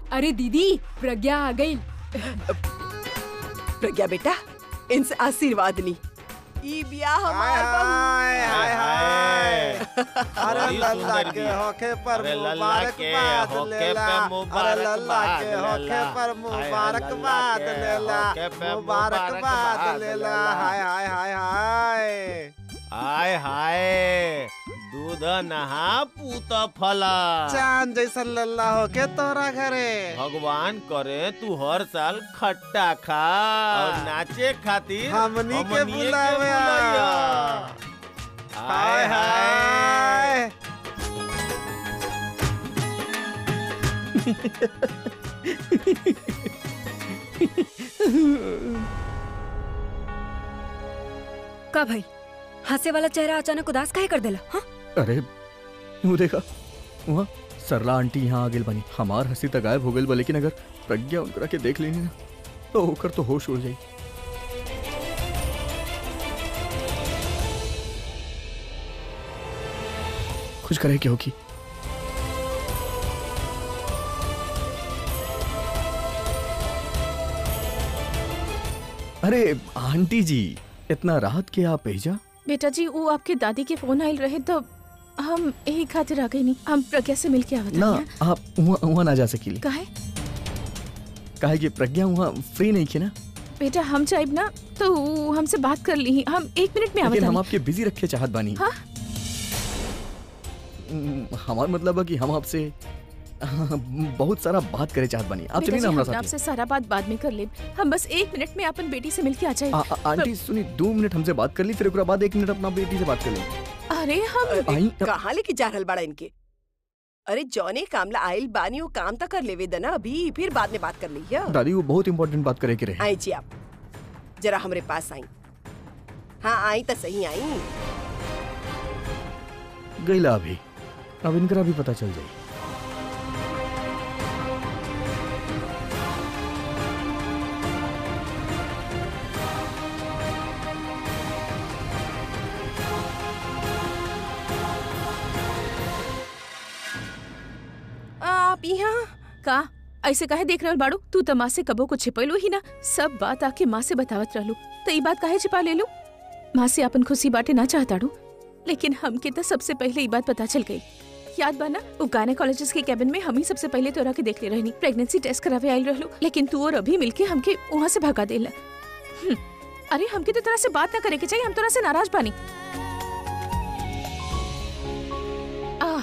अरे दीदी प्रज्ञा आ गई प्रज्ञा बेटा इनसे आशीर्वाद ली ई बिया हमार बहू हाय हाय हाय अरे बड़ी लल्ला सुंदर के बिया। होखे पर अरे लल्ला के मुबारकबाद होखे लेला पे अरे लल्ला के मुबारकबाद होखे लेला। पर हाय, मुबारकबाद लल्ला के लेला होखे पे मुबारकबाद मुबारकबाद लेला लेला। हाय हाय हाय हाय हाय हाय दूध नहा पूत फला चांद जैसा लल्ला होके तोरा घरे भगवान करे तू हर साल खट्टा खा और नाचे खातिर हमनी के हमनिए बुलावे आ। बुलाया। हाय हाय का भाई हंसे वाला चेहरा अचानक उदास काहे कर देला हाँ? अरे वो देखा वहाँ सरला आंटी यहाँ आ गेल बनी हमार हंसी तक गायब हो गई बा लेकिन अगर प्रज्ञा उनकरा के देख लेनी ना तो ओकर तो होश उड़ जाई कुछ करे क्या होगी अरे आंटी जी इतना राहत के आप भेजा बेटा जी वो आपके दादी के फोन आयल रहे तो हम यही खातिर आ गई नहीं हम प्रज्ञा से मिल के आवत ना हनी आप वहाँ वहाँ ना जा सकीली काहे काहे कि प्रज्ञा वहाँ फ्री नहीं थी ना बेटा हम चाहेब ना तो ऊ हमसे बात कर ली हम एक मिनट में आवत लेकिन हम हनी आपके बिजी रखे चाहत बानी हाँ? हम्म, हमार मतलब है कि हम आपसे बहुत सारा बात करे चाहत बानी आप बेटा चलिए जी ना हमारा हम साथ आपसे सारा बात बाद में कर लेब हम बस एक मिनट में अपन बेटी से मिल के आ जाए आ- आ- आंटी सुनी दो मिनट हमसे बात कर ली फिर ओकरा बाद एक मिनट अपना बेटी से बात कर ली अरे हम अरे आई- कहाँ लेके जा रहल बड़ा इनके अरे जौने कामला आइल बानी वो काम तक कर लेवे दना अभी फिर बाद में बात कर ली है दादी वो बहुत इंपॉर्टेंट बात करे के रहे आई जी आप जरा हमरे पास आई हाँ आई तो सही आई गईला अभी अब इनकरा भी पता चल जाई आप यहाँ का ऐसे काहे देख रहल बाड़ू तू तो माँ से कबो को छिपैलू ही ना सब बात आके माँ से बतावत रहलू तो ये बात काहे छिपा ले लू माँ से अपन खुशी बाटे ना चाहताड़ू लेकिन हमके तो सबसे पहले ये बात पता चल गई याद बा ना वो गायनेकोलॉजिस्ट के कैबिन में हम ही सबसे पहले तोरा के देख ले रहनी प्रेगनेंसी टेस्ट करावे आइल रहलू लेकिन तू और अभी मिलके हमके वहाँ से भगा देला हम्म, अरे हमके तो तरह से बात ना करे के चाहिए हम तोरा से नाराज बानी आह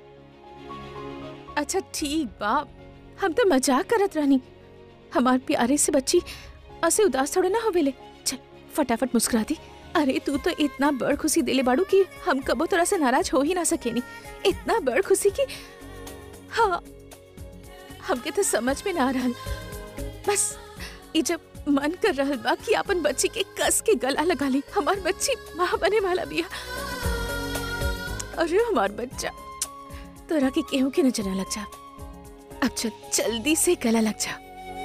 अच्छा ठीक बा हम तो मजाक करत रहनी हमार प्यारे से बच्ची ऐसे उदास थोड़े ना होवेले चल फटाफट मुस्कुरा दी अरे तू तो इतना बड़ खुशी देले बाड़ू कि हम कबो तरह से नाराज हो ही ना सकेनी इतना बड़ खुशी कि हाँ हमके तो समझ में ना आ रहल बस ये जब मन कर रहल बा कि अपन बच्ची के कस के गला लगा ली हमार बच्ची माँ बने वाला बिया अरे हमार बच्चा तोरा के केहू के नजर ना लग जा अब चल जल्दी से गला लग जा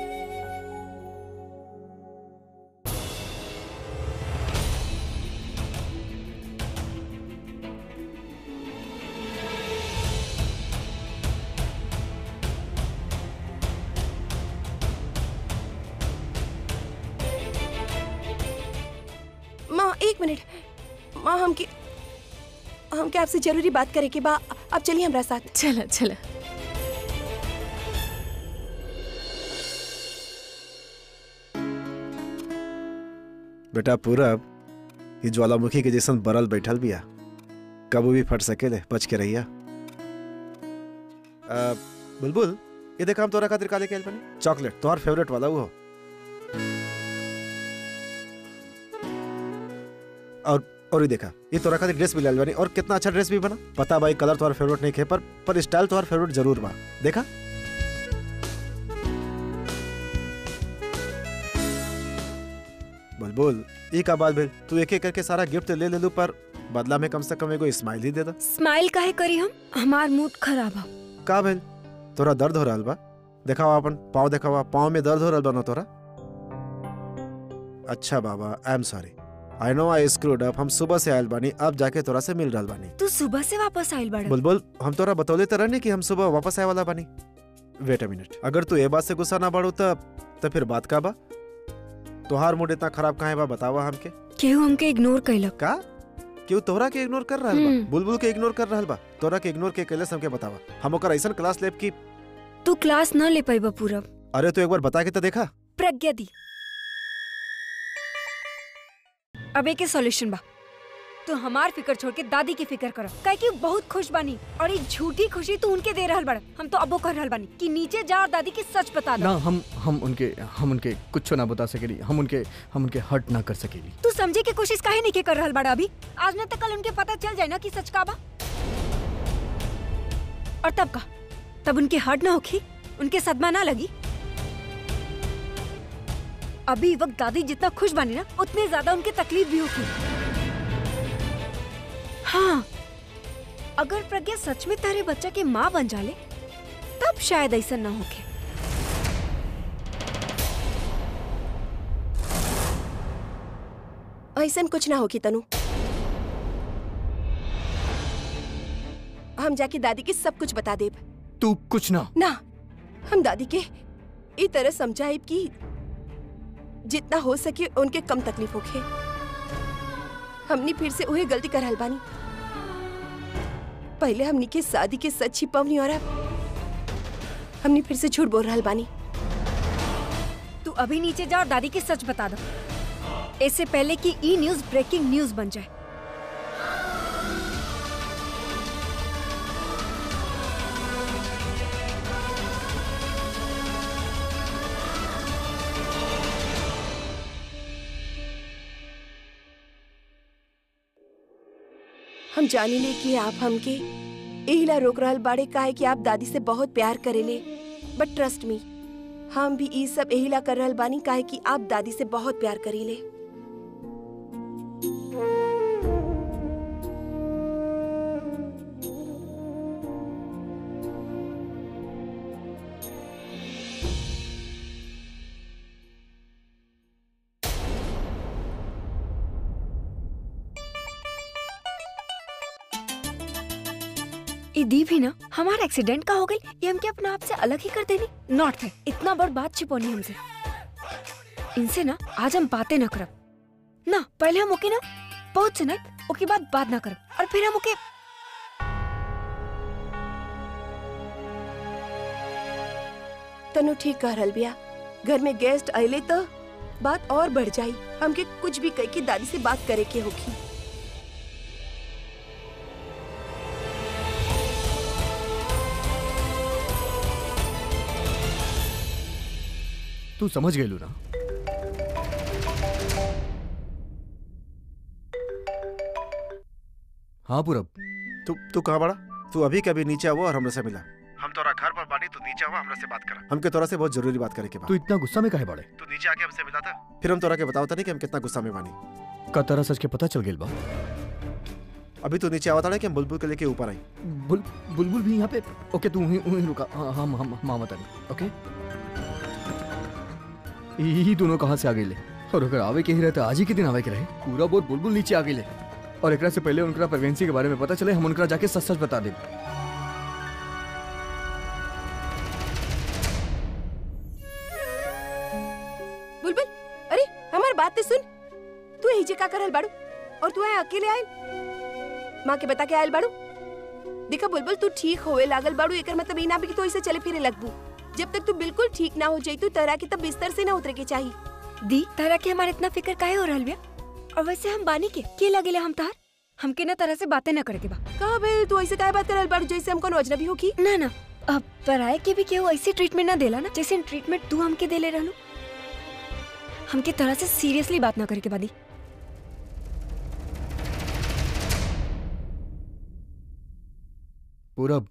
माँ एक मिनट माँ हमके हमके आपसे जरूरी बात करे के बा अब चलिए हमारा साथ चला चला बेटा पूरब ये ज्वालामुखी के जैसन बरल बैठल बिया कबू भी फट सकेले बच के रहिया आ, बुलबुल ये देखा हम तोरा खातिर काले के आइल बनी चॉकलेट तोहर फेवरेट वाला वो और और ये देखा ये तोरा खातिर ड्रेस भी लाइल बनी और कितना अच्छा ड्रेस भी बना पता भाई कलर तोहर फेवरेट नहीं खे पर पर स्टाइल तोहर फेवरेट जरूर बा देखा बुलबुल ई का बात भेल तू एक एक करके सारा गिफ्ट ले ले लू पर बदला में कम से कम एगो स्माइल ही दे दा स्माइल काहे करी हम हमार मूड खराब है का भेल तोरा दर्द हो रहल बा देखावा अपन पाँव देखावा पाँव में दर्द हो रहल बा ना तोरा अच्छा बाबा I am sorry I know I screwed up हम सुबह से आयल बानी अब जाके तोरा से मिल रहल बानी तू सुबह से वापस आइल बाड़ा बुलबुल हम तोरा बतौले तो रहनी कि हम सुबह वापस आए वाला बानी वेट अ मिनट अगर तू ये बात से गुस्सा ना बढ़ो त त फिर बात का बा तोहार मूड इतना खराब काहे बा बतावा हमके केहू हमके इग्नोर कैलक का क्यों तोहरा के इग्नोर कर रहल बा हम्म। बुलबुल के इग्नोर कर रहल बा तोहरा के इग्नोर के कैले हमके बतावा हम ओकर ऐसन क्लास लेब की तू क्लास न ले पाइबा पूरब अरे तू एक बार बता के तो देखा प्रज्ञा दी अब एक सॉल्यूशन बा तू हमार फिकर छोड़ के दादी की फिकर कर काहे कि बहुत खुश बानी और ये झूठी खुशी तू उनके दे रहल बड़ हम तो अबो कर रहल बानी कि नीचे जा और दादी की सच बता ना दो हम हम उनके हम उनके कुछ ना बता सकेली हम उनके हम उनके हर्ट ना कर सकेली तू समझे की कोशिश काहे नहीं के कर रहल बड़ा अभी आज न तक कल उनके पता चल जाए ना कि सच का बा और तब का तब उनके हर्ट ना होखी उनके सदमा ना लगी अभी वक्त दादी जितना खुश बनी ना उतने ज्यादा उनके तकलीफ भी होगी हाँ अगर प्रज्ञा सच में तारे बच्चा के माँ बन जाले तब शायद ऐसा ना होके ऐसन कुछ ना होगी तनु हम जाके दादी के सब कुछ बता देब तू कुछ ना ना हम दादी के ई तरह समझाइब कि जितना हो सके उनके कम तकलीफ होखे हमनी फिर से उहे गलती कर रहल बानी पहले हमनी के शादी के सच छिपवनी और अब हमनी फिर से झूठ बोल रहल बानी तू अभी नीचे जा और दादी की सच बता दो इससे पहले कि ई न्यूज ब्रेकिंग न्यूज बन जाए हम जानी ले कि आप हमके एहिला रोक रहल बाड़े काहे कि आप दादी से बहुत प्यार करेले बट ट्रस्ट मी हम भी ई सब एहिला कर रहल बानी काहे कि आप दादी से बहुत प्यार करीले ई दी भी ना हमारा एक्सीडेंट का हो गई ये हमके अपने आप से अलग ही कर देनी नॉट है इतना बड़ बात छिपोनी हमसे इनसे ना आज हम बातें ना करब ना पहले हम ओके ना बहुत सुनाए ओके बाद बात ना करब और फिर हम ओके तनु ठीक कह रहल बिया घर में गेस्ट अइले तो बात और बढ़ जाई हमके कुछ भी कह के दादी से बात करे के होगी तू समझ गई ना हाँ पूरब तू तू कहाँ बड़ा तू अभी कभी नीचे आओ और हमरे से मिला हम तोरा घर पर बानी तू नीचे आओ हमरे से बात करा हमके तोरा से बहुत जरूरी बात करे के बा तू इतना गुस्सा में काहे बाड़े तू नीचे आके हमसे मिला था फिर हम तोरा के बतावता नहीं कि हम कितना गुस्सा में बानी का तरह सच के पता चल गेल बा अभी तू नीचे आवता कि हम बुलबुल के लेके ऊपर आई बुल बुलबुल भी यहाँ पे ओके तू वहीं वहीं रुका हाँ हम हम मामा तानी ओके यही दोनों कहाँ से आ गए ले और अगर आवे के ही रहते आज ही के दिन आवे के रहे पूरा बोर बुलबुल नीचे आ गए ले और एकरा से पहले उनका प्रेगनेंसी के बारे में पता चले हम उनका जाके सच सच बता दें बुलबुल अरे हमार बात तो सुन तू यही जे का करल बाड़ू और तू है अकेले आयल माँ के बता के आयल बाड़ू देखा बुलबुल तू ठीक होए लागल बाड़ू एकर मतलब ई ना भी कि तू ऐसे चले फिरे लगबू जब तक तू बिल्कुल ठीक ना हो जाई तू तरह की तब बिस्तर से ना उतरे के चाहिए दी तरह के हमारे इतना फिक्र काहे हो रहल बिया और वैसे हम बानी के के लगेले हम तार हमके ना तरह से बातें ना करे के बा कहा बे तू ऐसे काहे बात करल बाड़ू जैसे हम कोनो अजनबी हो की ना ना अब पराए के भी केहू ऐसी ट्रीटमेंट ना देला ना जैसे ट्रीटमेंट तू हमके देले रहलू हमके तरह से सीरियसली बात ना करे के बादी पूरब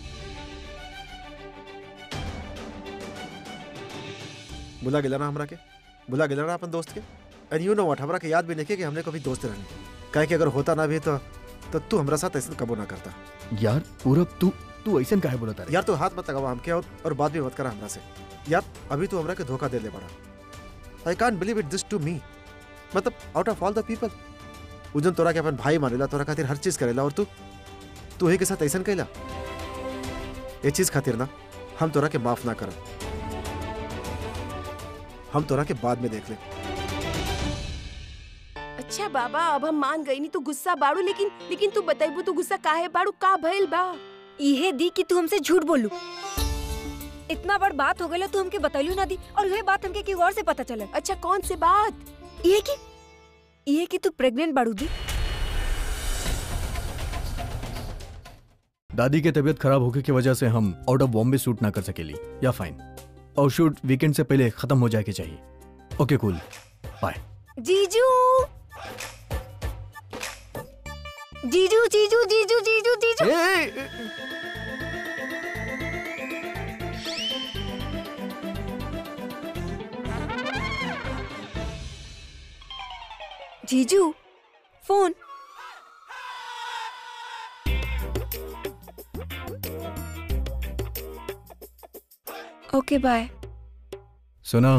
बुला गिला ना हमरा के बुला गिला ना अपन दोस्त के एंड यू नो व्हाट हमरा के याद भी नहीं कि हमने कभी दोस्त रहने काहे कि अगर होता ना भी तो तो तू हमरा साथ ऐसे कबो ना करता यार पूरब तू तू ऐसा काहे बोलता रे यार तू हाथ मत लगावा हमके और, और बात भी मत करा हमरा से यार अभी तू हमरा के धोखा दे ले बड़ा I can't believe it this to me मतलब out of all the people उजन तोरा के अपन भाई मानेला तोरा खातिर हर चीज करेला और तू तू ही के साथ ऐसा कैला ये चीज खातिर ना हम तोरा के माफ ना करब हम तोरा के बाद में देख ले अच्छा बाबा अब हम मान गई नहीं तू गुस्सा बाड़ू लेकिन लेकिन तू बताइबू तू गुस्सा काहे बाड़ू का भइल बा इहे दी कि तू हमसे झूठ बोलू इतना बड़ बात हो गई तू हमके बतैलू ना दी और यह बात हमके केहू और से पता चलल अच्छा कौन से बात ये कि ये कि तू प्रेग्नेंट बाड़ू दी दादी के तबीयत खराब होने की वजह से हम आउट ऑफ बॉम्बे शूट ना कर सकेली या फाइन और शूट वीकेंड से पहले खत्म हो जाए के चाहिए ओके कूल बाय जीजू जीजू जीजू जीजू जीजू जीजू जीजू फोन ओके बाय सुना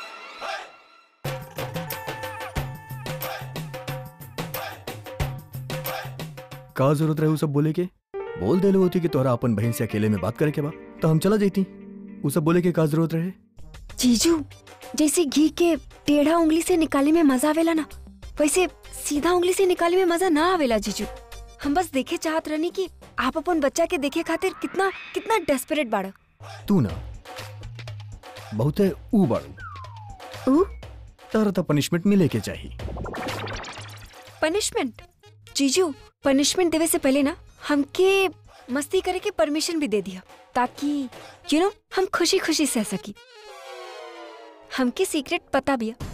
का जरूरत रहे उ सब बोले के बोल देले होती कि तोरा अपन बहन से अकेले में बात करे के बा तो हम चला जाती उ सब बोले के का जरूरत रहे जीजू जैसे घी के टेढ़ा उंगली से निकाले में मजा आवेला ना वैसे सीधा उंगली से निकाले में मजा ना आवेला जीजू हम बस देखे चाहत रहनी कि आप अपन बच्चा के देखे खातिर कितना कितना डेस्परेट बाड़ा तू ना बहुते ऊ बाड़ू ऊ तारा तो पनिशमेंट मिले के चाहिए पनिशमेंट जीजू पनिशमेंट देवे से पहले ना हमके मस्ती करे के परमिशन भी दे दिया ताकि यू नो हम खुशी खुशी सह सकी हमके सीक्रेट पता भी है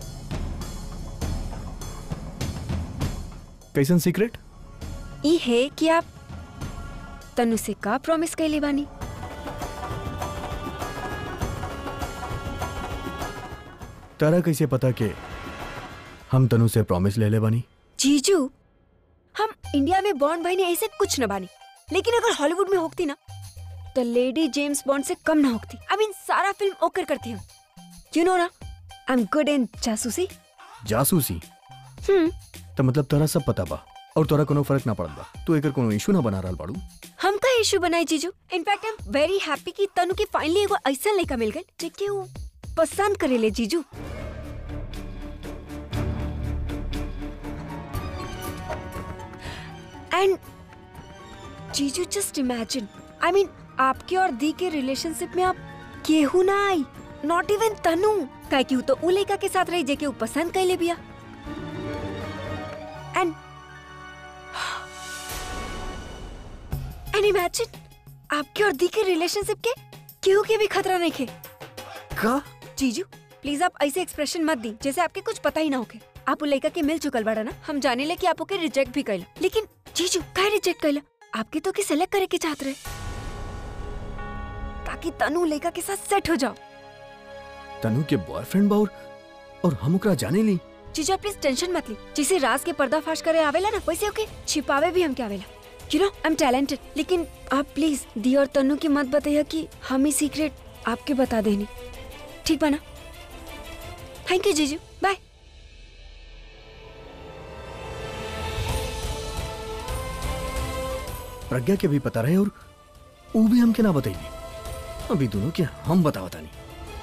कैसन सीक्रेट ई है कि आप तनु से का प्रॉमिस कैले बानी तारा कैसे पता के हम तनु से प्रॉमिस ले ले बानी जीजू हम इंडिया में बॉन्ड भाई ने ऐसे कुछ न बानी लेकिन अगर हॉलीवुड में होती ना तो लेडी जेम्स बॉन्ड से कम ना होती आई मीन सारा फिल्म ओकर करती हम यू नो ना आई एम गुड इन जासूसी जासूसी हम्म तो मतलब तोरा सब पता बा और तोरा कोनो फर्क ना पड़त बा तू एकर कोनो इशू ना बना रहल बाड़ू हम का इशू बनाई जीजू in fact I am very happy कि तनु के फाइनली एगो ऐसा लड़का मिल गए जेके वो पसंद करेले जीजू एंड जीजू जस्ट इमेजिन आई मीन आपके और दी के रिलेशनशिप में आप केहू ना आई नॉट इवन तनु काहे कि उ तो उ लड़का के साथ रही जेके उ पसंद कैले बिया एंड एंड इमेजिन आपके और दी के रिलेशनशिप के केहू के भी खतरा नहीं खे का जीजू प्लीज आप ऐसे एक्सप्रेशन मत दी जैसे आपके कुछ पता ही ना होके आप उ लड़का के मिल चुकल बाड़ा ना हम जाने ले कि आप ओके रिजेक्ट भी कैला लेकिन जीजू काहे रिजेक्ट कैला आपके तो के सेलेक्ट करे के चाहत रहे ताकि तनु लड़का के साथ सेट हो जाओ तनु के बॉयफ्रेंड बा और और हम ओकरा जाने ली जीजू आप प्लीज टेंशन मत ली जैसे राज के पर्दाफाश करे आवेला ना वैसे ओके छिपावे भी हम के आवेला you know I am talented लेकिन आप प्लीज दी और तनु की मत बताइए कि हम ही सीक्रेट आपके बता देनी ठीक बा ना थैंक यू जीजू बाय प्रज्ञा के भी पता रहे और वो भी हमके ना बताइए अभी दोनों के हम बतावता नहीं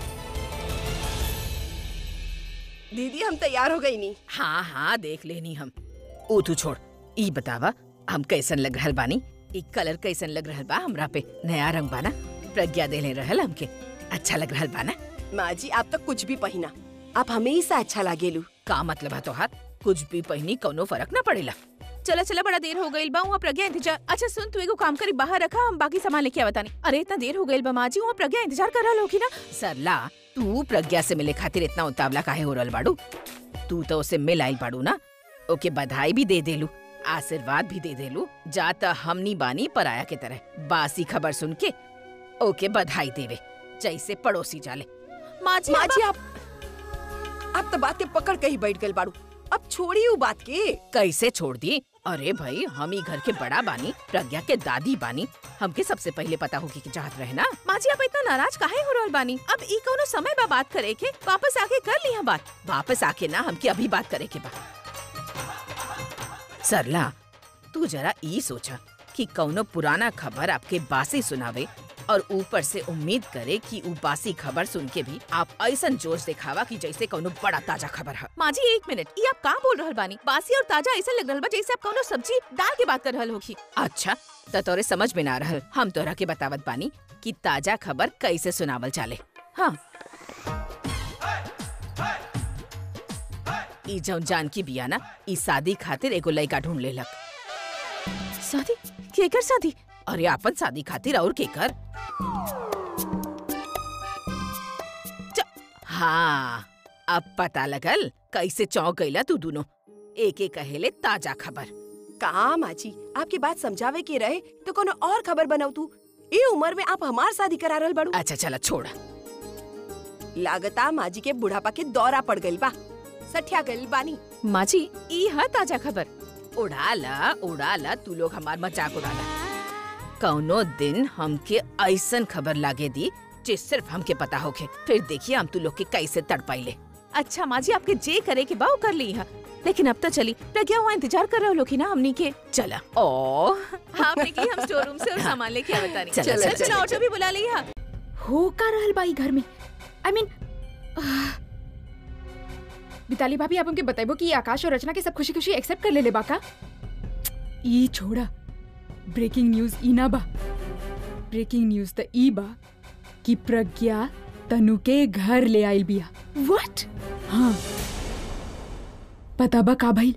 दीदी हम तैयार हो गई नी हाँ हाँ देख लेनी हम ओ तू छोड़ ई बतावा हम कैसन लग रहल बानी ई कलर कैसन लग रहल बा हमरा पे नया रंग बाना प्रज्ञा देले रहल हमके अच्छा लग रहल बाना माँ जी आप तो कुछ भी पहिना आप हमेशा अच्छा लागेलू का मतलब है तोहार कुछ भी पहनी कौनो फर्क ना पड़ेला चला चला बड़ा देर हो गई बा वहाँ प्रज्ञा इंतजार अच्छा सुन तू एगो काम करी बाहर रखा हम बाकी सामान लेके आवतानी अरे इतना देर हो गई बा माँ जी वहाँ प्रज्ञा इंतजार कर रहा होगी ना सरला तू प्रज्ञा से मिले खातिर इतना उतावला काहे हो रहल बाड़ू तू तो उसे मिल आइल बाड़ू ना ओके बधाई भी दे देलू आशीर्वाद भी दे देलू जाता हमनी बानी पराया के तरह बासी खबर सुन के ओके बधाई देवे जैसे पड़ोसी जाले माँ जी माँ अब- जी आप आप तो बातें पकड़ के ही बैठ गए बाड़ू अब छोड़िए उ बात के कैसे छोड़ दी अरे भाई हम ही घर के बड़ा बानी प्रज्ञा के दादी बानी हमके सबसे पहले पता होगी कि चाहत रहे ना माँ जी आप इतना नाराज काहे हो रहल बानी अब ई कोनो समय बा बात करे के वापस आके कर लिया बात वापस आके ना हमके अभी बात करे के बा सरला तू जरा ई सोचा कि कौनो पुराना खबर आपके बासी सुनावे और ऊपर से उम्मीद करे कि ऊ बासी खबर सुन के भी आप ऐसा जोश दिखावा कि जैसे कोनो बड़ा ताजा खबर है माँ जी एक मिनट ये आप कहाँ बोल रहल बानी बासी और ताजा ऐसा लग रहल बा जैसे आप कोनो सब्जी दाल के बात कर रहल होखी अच्छा त तोरे समझ में ना रहल हम तोरा के बतावत बानी कि ताजा खबर कैसे सुनावल चाले हाँ ई जौन जानकी बिया ना ई शादी खातिर एगो लड़का ढूंढ लेलक शादी केकर शादी अरे आपन शादी खातिर और केकर च- हाँ अब पता लगल कैसे चौंक गईला तू दोनों एक एक कहेले ताजा खबर का माँ जी आपकी बात समझावे के रहे तो कोनो और खबर बनाऊ तू ए उम्र में आप हमार शादी करा रहल बाड़ू अच्छा चला छोड़ लागता माँ जी के बुढ़ापा के दौरा पड़ गइल बा सठिया गइल बानी माँ जी ई है ताजा खबर उड़ाला उड़ाला तू लोग हमार मजाक उड़ाला कौनो दिन हमके ऐसन खबर लागे दी जे सिर्फ हमके पता होखे फिर देखिए हम तू लोग के कैसे तड़पाइले अच्छा माँ जी आपके जे करे के बा वो कर ली है लेकिन अब तो चली प्रज्ञा वहाँ इंतजार कर रहे हो लोग ना हमनी के चला ओ हाँ निकली हम स्टोर रूम से और सामान लेके आवे तानी चलो, चल चलो, चल चलो, ऑटो भी बुला ली है हो का रहल बाई घर में आई मीन बिताली भाभी आप हमके बताइबो कि आकाश और रचना के सब खुशी खुशी एक्सेप्ट कर ले ले बाका ई छोड़ा ब्रेकिंग न्यूज ई ना बा ब्रेकिंग न्यूज त ई बा कि प्रज्ञा तनु के घर ले आइल बिया व्हाट हाँ पता बा का भइल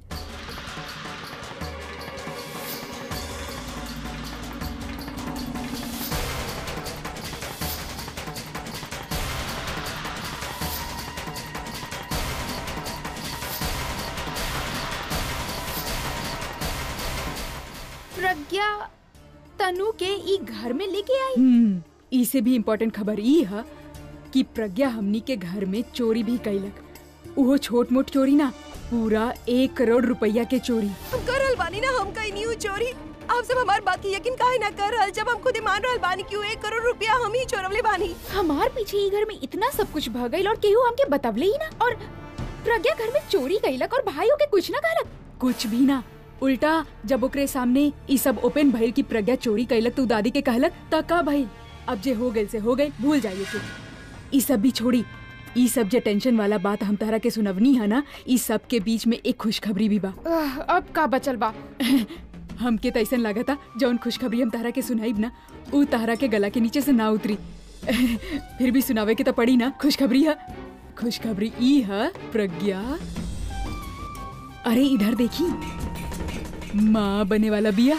प्रज्ञा तनु के ई घर में लेके आई हम्म ई से भी इम्पोर्टेंट खबर ई है कि प्रज्ञा हमनी के घर में चोरी भी कैलक उहो छोट मोट चोरी ना पूरा एक करोड़ रुपया के चोरी हम कर रहल बानी ना हम कहीं नहीं हुई चोरी आप सब हमार बात की यकीन काहे ना कर रहल जब हम खुद ही मान रहल बानी कि उ एक करोड़ रुपया हम ही चोरवले बानी हमार पीछे ई घर में इतना सब कुछ भ गइल और केहू हमके बतवले ही ना और प्रज्ञा घर में चोरी कैलक और भाइयों के कुछ ना कहलक कुछ भी ना उल्टा जब ओकरे सामने ई सब ओपन भइल कि प्रज्ञा चोरी कैलक तो उ दादी के कहलक त का भइल अब जे हो गइल से हो गइल भूल जाइए के ई सब भी छोड़ी ई सब जे टेंशन वाला बात हम तारा के सुनवनी है ना ई सब के बीच में एक खुशखबरी भी बा अब का बचल बा हमके तो ऐसन लगा था जौन खुशखबरी हम तारा के सुनाइब ना उ तारा के गला के नीचे से ना उतरी फिर भी सुनावे के तो पड़ी ना खुशखबरी है खुशखबरी ई है प्रज्ञा अरे इधर देखी माँ बने वाला बिया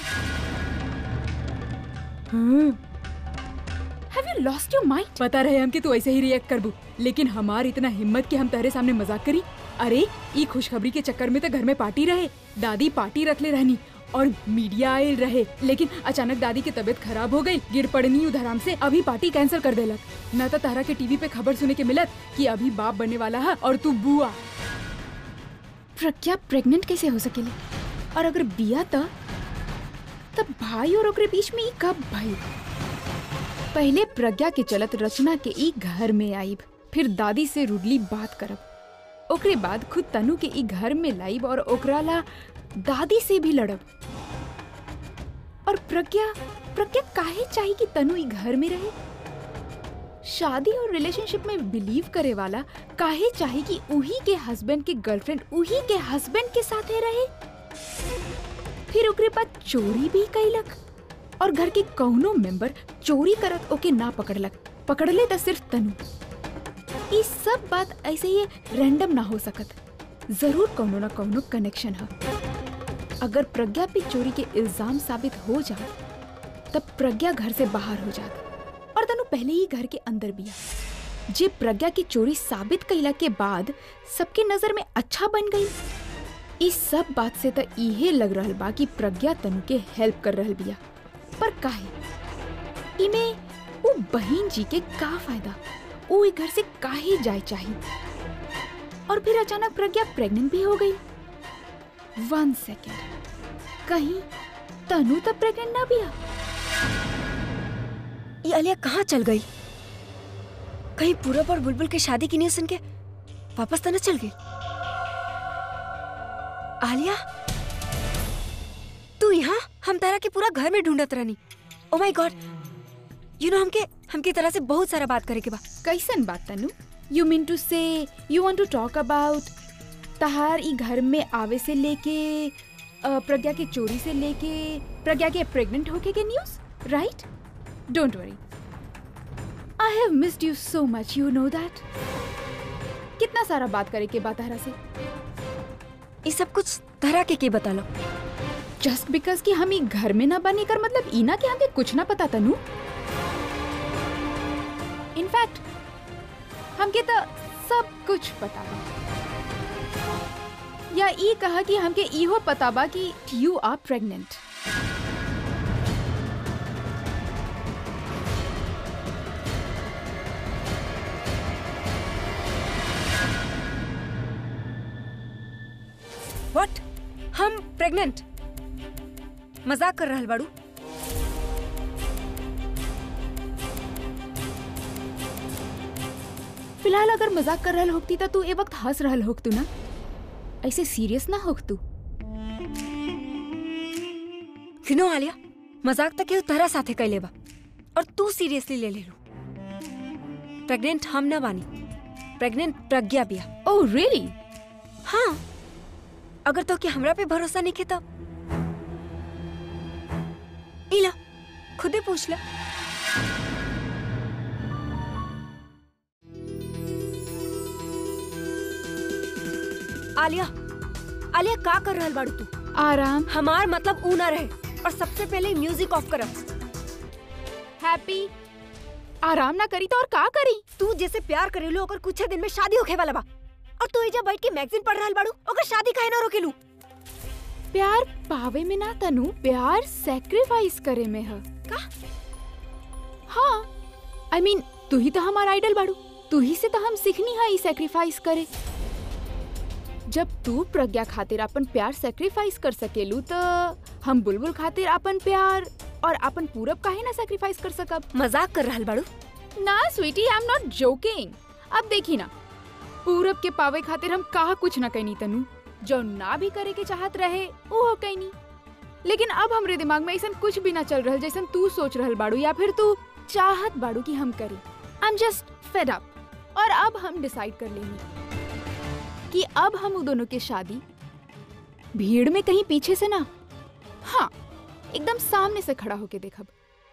have you lost your mind पता रहे हम कि तू ऐसे ही रिएक्ट करबू लेकिन हमार इतना हिम्मत कि हम तेरे सामने मजाक करी अरे ई खुशखबरी के चक्कर में तो घर में पार्टी रहे दादी पार्टी रख ले रहनी और मीडिया आयल रहे लेकिन अचानक दादी की तबीयत खराब हो गई गिर पड़नी उधराम से अभी पार्टी कैंसिल कर देलक न तो तारा के टीवी पे खबर सुने के मिलत कि अभी बाप बनने वाला है और तू बुआ प्रज्ञा प्रेग्नेंट कैसे हो सकेले और अगर बिया त तब भाई और ओकरे बीच में ई कब भाई पहले प्रज्ञा के चलत रचना के ई घर में आईब फिर दादी से रुडली बात करब ओकरे बाद खुद तनु के ई घर में लाइब और ओकरा ला दादी से भी लड़ब और प्रज्ञा प्रज्ञा काहे चाहिए कि तनु ई घर में रहे शादी और रिलेशनशिप में बिलीव करे वाला काहे चाहे कि उही के हस्बैंड के गर्लफ्रेंड उही के हस्बैंड के साथे रहे फिर ओकरे बाद चोरी भी कैलक और घर के कौनो मेंबर चोरी करत ओके ना पकड़लक पकड़ले त सिर्फ तनु ई सब बात ऐसे ही रैंडम ना हो सकत जरूर कौनो ना कौनो कनेक्शन है अगर प्रज्ञा पे चोरी के इल्जाम साबित हो जाए तब प्रज्ञा घर से बाहर हो जात और तनु पहले ही घर के अंदर बिया जे प्रज्ञा की चोरी साबित कैला के बाद सबके नजर में अच्छा बन गई इस सब बात से तो इहे लग रहल बा कि प्रज्ञा तनु के हेल्प कर रहल बिया पर काहे इमे वो बहन जी के का फायदा वो ई घर से काहे जाए चाहिए और फिर अचानक प्रज्ञा प्रेग्नेंट भी हो गई वन सेकेंड कहीं तनु तब प्रेग्नेंट ना बिया ये अलिया कहाँ चल गई कहीं पूरब और बुलबुल के शादी की न्यूज सुन के वापस तो न चल गई आलिया तू यहाँ हम तारा के पूरा घर में ढूंढत रहनी oh my God you know हमके हमके तरह से बहुत सारा बात करे के बा कैसन बात Tanu you mean to say you want to talk about तहार ई घर में आवे से लेके अ, प्रज्ञा के चोरी से लेके प्रज्ञा के प्रेग्नेंट होके के news right don't worry I have missed you so much you know that कितना सारा बात करे के बात तहरा से ये सब कुछ तरह के के बता लो जस्ट बिकॉज कि हम ई घर में ना बने कर मतलब ई ना कि हमके कुछ ना पता तनु इनफैक्ट हमके तो सब कुछ पता बा या ई कहा कि हमके इहो पता बा कि यू आर प्रेग्नेंट व्हाट हम प्रेग्नेंट मजाक कर रहल बाड़ू फिलहाल अगर मजाक कर रहल होती तो तू ए वक्त हंस रहल होक तू ना ऐसे सीरियस ना होक तू सुनो आलिया मजाक तक केहू तरह साथे कैले बा और तू सीरियसली ले ले लो प्रेग्नेंट हम ना बानी प्रेग्नेंट प्रज्ञा बिया ओह रियली हाँ अगर तो क्या हमरा पे भरोसा नहीं के तब इला खुदे पूछ ला आलिया आलिया का कर रहल बाड़ू तू आराम हमार मतलब ऊ ना रहे और सबसे पहले म्यूजिक ऑफ करब हैप्पी आराम ना करी तो और का करी तू जैसे प्यार करेलू ओकर कुछ दिन में शादी होखे वाला बा और तू एजा बैठ के मैगजीन पढ़ रहल बाड़ू ओकर शादी काहे ना रोकेलू प्यार पावे में ना तनु प्यार सेक्रीफाइस करे में है का? हाँ आई I मीन mean, तू ही तो हमारा आइडल बाड़ू तू ही से तो हम सीखनी है ई सेक्रीफाइस करे जब तू प्रज्ञा खातिर अपन प्यार सेक्रीफाइस कर सकेलू तो हम बुलबुल खातिर अपन प्यार और अपन पूरब काहे ना सेक्रीफाइस कर सकब मजाक कर रहल बाड़ू ना sweetie I am not joking अब देखी ना पूरब के पावे खातिर हम कहा कुछ ना कहनी तनु जो ना भी करे के चाहत रहे वो हो कहनी लेकिन अब हमरे दिमाग में ऐसा कुछ भी ना चल रहल जैसन तू सोच रहल बाड़ू या फिर तू चाहत बाड़ू कि हम करी I am just fed up और अब हम डिसाइड कर लेंगे कि अब हम उन दोनों की शादी भीड़ में कहीं पीछे से ना हाँ एकदम सामने से खड़ा होके देखब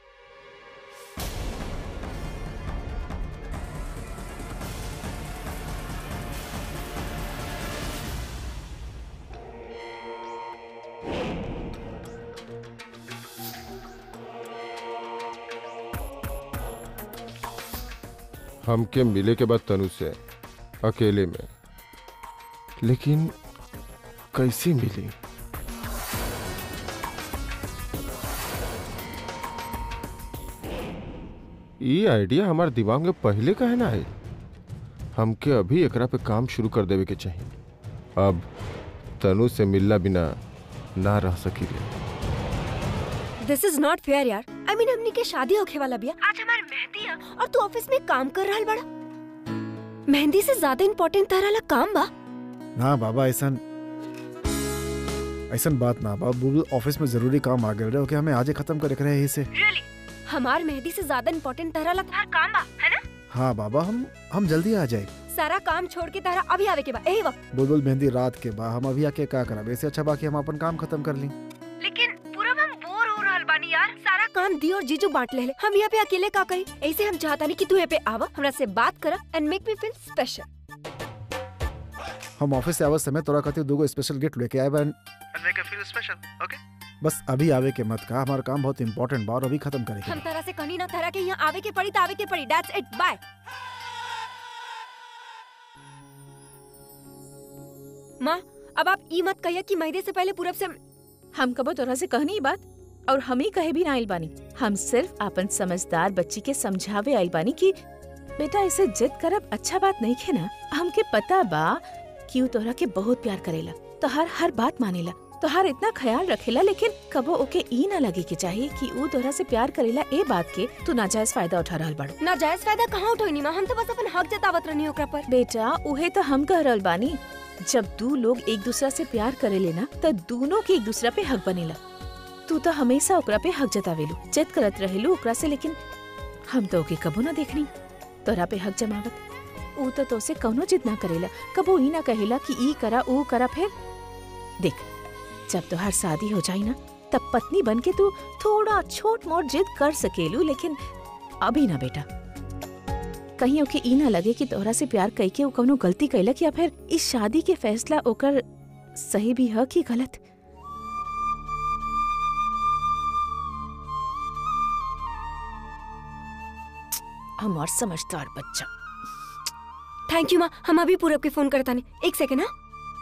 हमके मिले के बाद तनु से अकेले में लेकिन कैसे मिली ये आइडिया हमारे दिमाग में पहले का है ना है हमके अभी एकरा पे काम शुरू कर देवे के चाहिए अब तनु से मिलना बिना ना रह सकी दिस इज नॉट फेयर यार आई मीन हमनी के शादी होखे वाला बिया आज हमार मेहंदी है और तू ऑफिस में काम कर रहल बड़ा मेहंदी से ज्यादा इम्पोर्टेंट तारा ला काम बा ना बाबा ऐसा ऐसा बात ना बा बुलबुल ऑफिस में जरूरी काम आ गए रहे ओके हमें आज ही खत्म करे रहे इसे हमार मेहंदी से ज्यादा इम्पोर्टेंट तारा ला तार काम बा है ना हाँ बाबा हम हम जल्दी आ जाए सारा काम छोड़ के तारा अभी आवे के बा यही वक्त बुलबुल मेहंदी रात के बाद हम अभी आके का करा ऐसे अच्छा बाकी हम अपन काम खत्म कर ली लेकिन पूरा हम बोर हो रहल बानी यार सारा काम दी और जीजू बांट ले हम यहाँ पे अकेले का करी ऐसे हम चाहता नहीं कि तू यहाँ पे आवा हमरा से बात करा and make me feel special हम ऑफिस से आवे समय तोरा खातिर दूगो स्पेशल गिफ्ट लेके आए बन मेक फील स्पेशल ओके बस अभी आवे के मत का हमारा काम बहुत इंपॉर्टेंट बा और अभी खत्म करेंगे हम तरह से कहनी ना तरह के यहाँ आवे के पड़ी तो आवे के पड़ी दैट्स इट बाय माँ अब आप ई मत कहिए कि महीने से पहले पूरब से हम कबो तोरा से कहनी ई बात और हम ही कहे भी ना आइल बानी हम सिर्फ अपन समझदार बच्ची के समझावे आइल बानी कि बेटा इसे जिद करब अच्छा बात नहीं खे ना हमके पता बा कि ऊ तोरा के बहुत प्यार करेला तोहार हर बात मानेला तोहार इतना ख्याल रखेला लेकिन कबो ओके ई ना लगे के चाहिए कि ऊ तोरा से प्यार करेला ए बात के तू नाजायज फायदा उठा रहल बाड़ू नाजायज फायदा कहाँ उठोनी माँ हम तो बस अपन हक जतावत रहनी ओकरा पर बेटा उहे तो हम कह रहल बानी जब दू लोग एक दूसरा से प्यार करेले ना तो दोनों के एक दूसरा पे हक बनेला तू तो हमेशा ओकरा पे हक जतावेलू जिद करत रहेलू ओकरा से लेकिन हम तो ओके कबो ना देखनी तोरा पे हक जमावत ऊ तो तोसे कौनो जिद ना करेला कबो ही ना कहेला कि ई करा ऊ करा फिर देख जब तोहार शादी हो जाई ना तब पत्नी बन के तू थोड़ा छोट मोट जिद कर सकेलू लेकिन अभी ना बेटा कहीं ओके ई ना लगे कि तोहरा से प्यार कई के ऊ कौनो गलती कैलक या फिर इस शादी के फैसला ओकर सही भी है कि गलत हमार समझदार बच्चा थैंक यू माँ हम अभी पूरब के फोन करता नहीं एक सेकेंड हाँ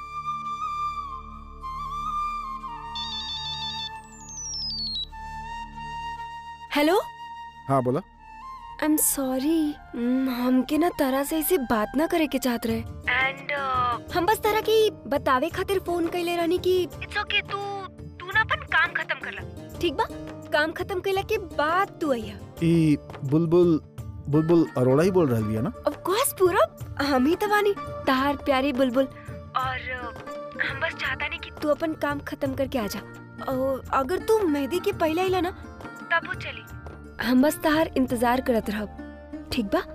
हेलो हाँ बोला आई एम सॉरी हमके ना तरह से ऐसे बात ना करे के चाहत रहे एंड हम बस तरह की बतावे खातिर फोन कैले रहनी कि इट्स ओके तू तू ना अपन काम खत्म कर ला ठीक बा काम खत्म कैला के बाद तू आइया ई बुलबुल बुलबुल अरोड़ा ही बोल रही है ना ऑफ कोर्स पूरब हम ही तो बानी तार प्यारी बुलबुल और अ, हम बस चाहता नहीं कि तू अपन काम खत्म करके आ जा और अगर तू मेहंदी के पहले आइला ना तब वो चली हम बस तार इंतजार करत रहब ठीक बा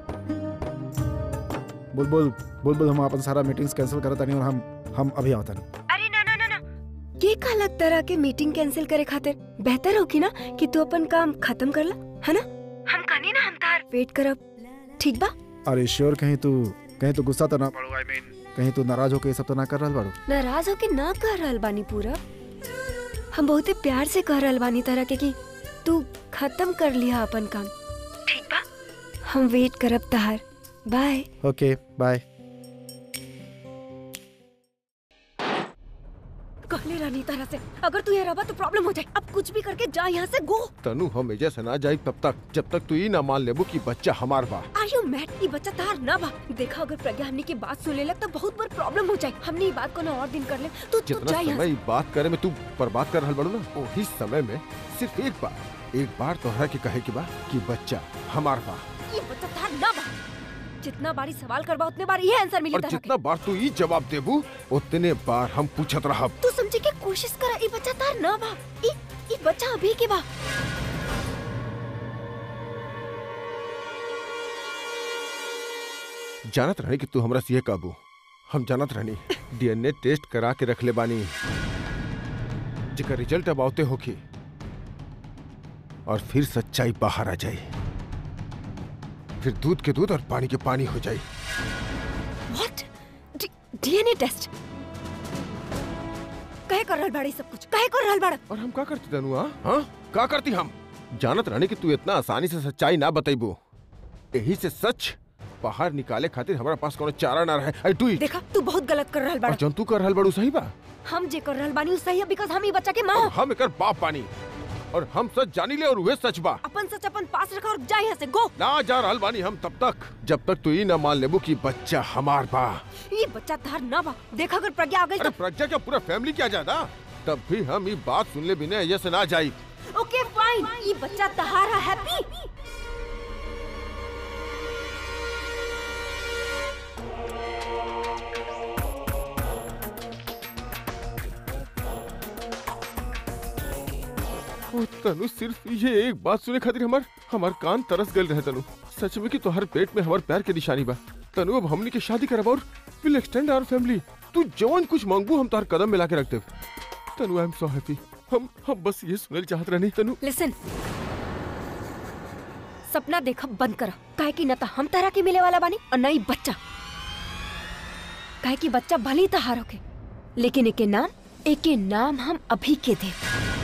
बुलबुल बुलबुल हम अपन सारा मीटिंग्स कैंसिल करता नहीं और हम हम अभी आवता नहीं अरे ना ना ना ना ये का अलग तरह के मीटिंग कैंसिल करे खातिर बेहतर होगी ना कि तू अपन काम खत्म कर ला है ना हम कहनी ना हम तार वेट करब ठीक बा अरे श्योर कहीं तू कहीं तो गुस्सा तो ना पड़ो आई मीन कहीं तू नाराज होके ये सब तो ना कर रहा बाड़ू नाराज होके ना कह रहल बानी पूरा हम बहुते प्यार से कह रहल बानी तरह के कि तू खत्म कर लिया अपन काम ठीक बा हम वेट करब तहार बाय ओके बाय कहले रहनी तरह से अगर तू यहाँ रहा तो प्रॉब्लम हो जाए अब कुछ भी करके जा यहाँ से गो तनु हम एजा से ना जाई तब तक जब तक तू ई ना मान लेबू कि बच्चा हमार बा आर यू मैड ये बच्चा तार ना बा देखा अगर प्रज्ञा हमने की बात सुन ले लग तो बहुत बड़ प्रॉब्लम हो जाए हमने ये बात को ना और दिन कर ले तू तू जितना जा यहाँ समय ई बात करे में तू बर्बाद कर रहल बड़ू ना वही समय में सिर्फ एक बार एक बार तोहरा के कहे के बा कि बच्चा हमार बा से ये बच्चा तार ना बा जितना बारी सवाल करबा उतने बार ये आंसर मिली और तरह जितना बार तू ई जवाब देबू उतने बार हम पूछत रहब तू समझे के कोशिश कर ये बच्चा तार ना बा ये ये बच्चा अभी के बा जानत रहनी कि तू हमरा से ये काबू हम जानत रहनी डीएनए टेस्ट करा के रख ले बानी जेकर रिजल्ट अब आवते होखी और फिर सच्चाई बाहर आ जाई फिर दूध के दूध और पानी के पानी हो जाई व्हाट डीएनए टेस्ट कहे कर रहल बाड़ी सब कुछ कहे कर रहल बाड़ा और हम का करती तनु हाँ हाँ का करती हम जानत रहनी कि तू इतना आसानी से सच्चाई ना बतेबू यही से सच बाहर निकाले खातिर हमारा पास कोनो चारा ना रहे आई डू इट देखा तू बहुत गलत कर रहल और बाड़ा जन तू कर रहल बड़ू सही बा हम जे कर रहल बानी उ सही है बिकॉज हम ही बच्चा के माँ और हम एकर बाप बानी और हम सच जानी ले और वह सच बा अपन सच अपन पास रखा और जा यहाँ से गो ना जा रहल बानी हम तब तक जब तक तू ई ना मान लेबू कि बच्चा हमार बा ये बच्चा तार ना बा देखा अगर प्रज्ञा आ गई अरे प्रज्ञा क्या पूरा फैमिली क्या जाता तब भी हम ये बात सुन ले बिना ये से ना जाई तो ओके फाइन ये बच्चा तहारा हैप्पी ओ तनु सिर्फ ये एक बात सुने खातिर हमार हमार कान तरस गल रहे तनु सच में कि तोहर पेट में हमार प्यार के निशानी बा तनु अब हमनी के शादी करब और विल एक्सटेंड आवर फैमिली तू जवन कुछ मांगबू हम तोहर कदम मिला के रख देब तनु आई एम सो हैप्पी हम हम बस ये सुनल चाहत रहनी तनु लिसन सपना देखा बंद करा काहे कि न तो हम तरह के मिले वाला बानी और न ही बच्चा काहे कि बच्चा भले ही तहार होके लेकिन एके नाम एके नाम हम अभी के दे